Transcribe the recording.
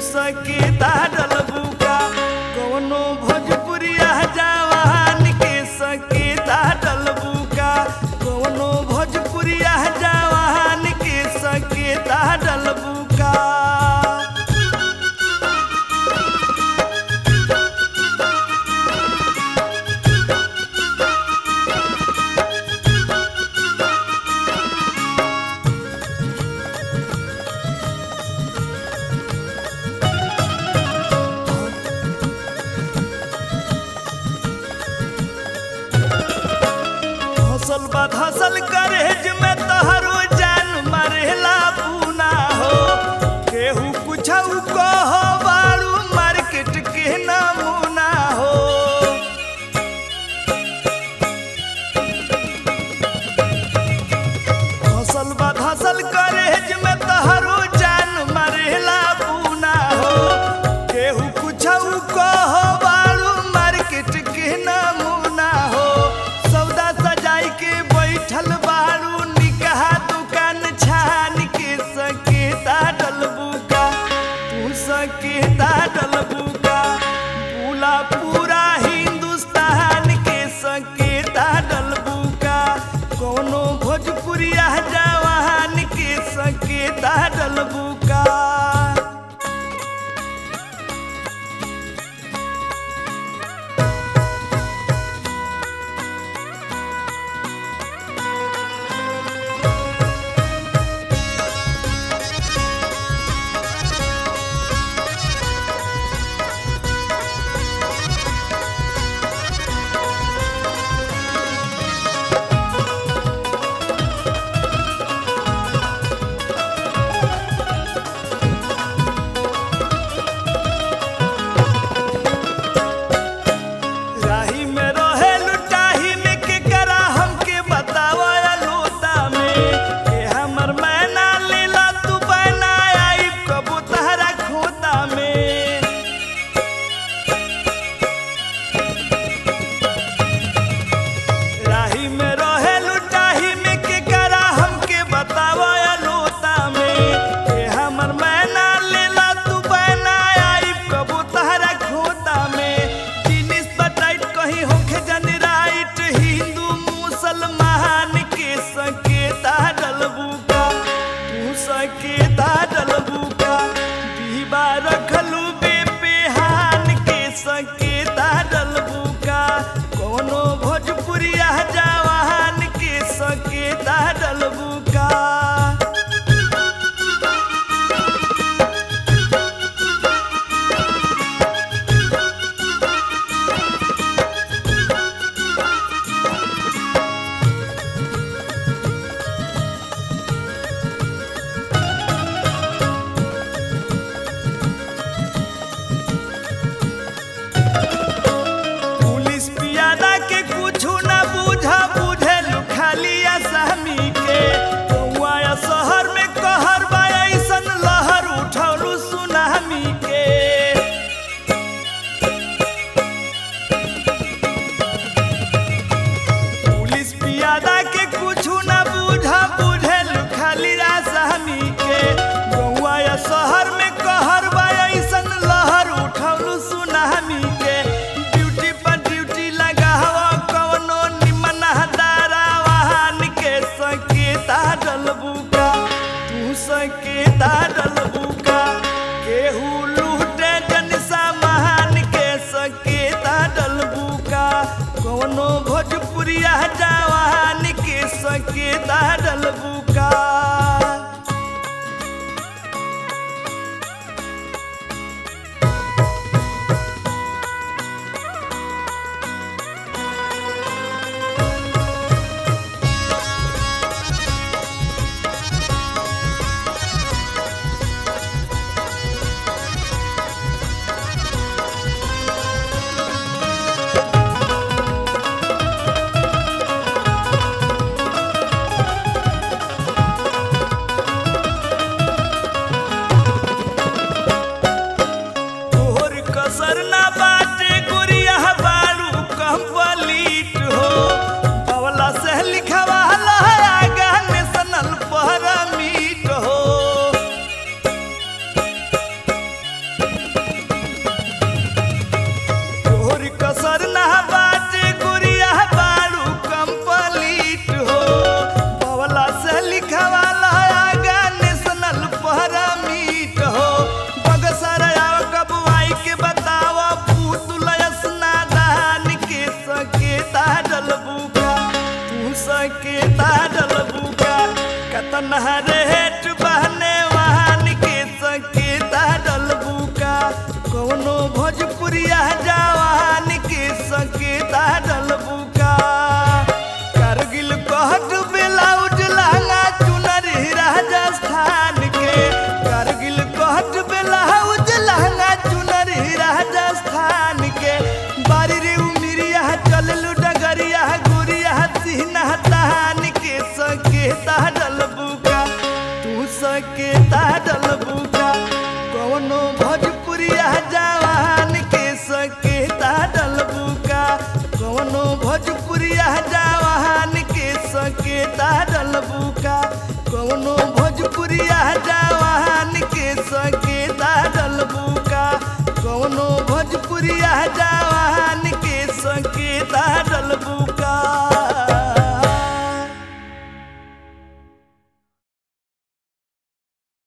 सकेता डलबुका कौनो भोजपुरिया जवान के सकेता डलबुका कौनो भोजपुरिया जवान के सकेता डलबुका धसल बा धसल करेज में तहरो जान मरेला पूना हो केहू कुछऊ कह बारू मार्केट के नमूना हो धसल बा धसल करेज में तहरो जान मरेला पूना हो केहू कुछऊ कह बारू मार्केट के नमूना हो सौदा सजाई के बैठल बारू निकाह दुकान छान के सकेता डलबुका तू सकेता डलबुका पूरा पूरा हिंदुस्तान के सकेता डलबुका कोनो भोजपुरिया जवान के सकेता डलबुका राही में रहे लुटाही में के करा हमके बतावा लोता में के हमर मैना लेला तू बना आई कबू तहरा खोता में राही में रहे लुटाही में के करा हमके बतावा लोता में के हमर मैना लेला तू बना आई कबू तहरा खोता में जिनिस बटाइट कहीं होखे जन राइट हिंदू मुसलमान के सकेता डलबुका तू सकेता डलबुका दीबा रखलू बेपेहान के सकेता डलबुका कोनो भोजपुरिया जवान के सकेता डलबुका पुलिस पियादा के कुछु ना बुझा बुझे खाली आसामी के कौआ या शहर में कहर बा ऐसन लहर उठौलू सुनामी के पुलिस पियादा के कुछु ना बुझा बुझे खाली आसामी के कौआ या शहर में कहर बा ऐसन लहर उठौलू सुनामी के ड्यूटी पर ड्यूटी लगावा कवनो निमन हदारा वाहन के सकेता डलबुका तू सकेता डलबुका केहू लूटे जन सामान के सकेता डलबुका कवनो भोजपुरिया जवान के सकेता डलबुका नहरे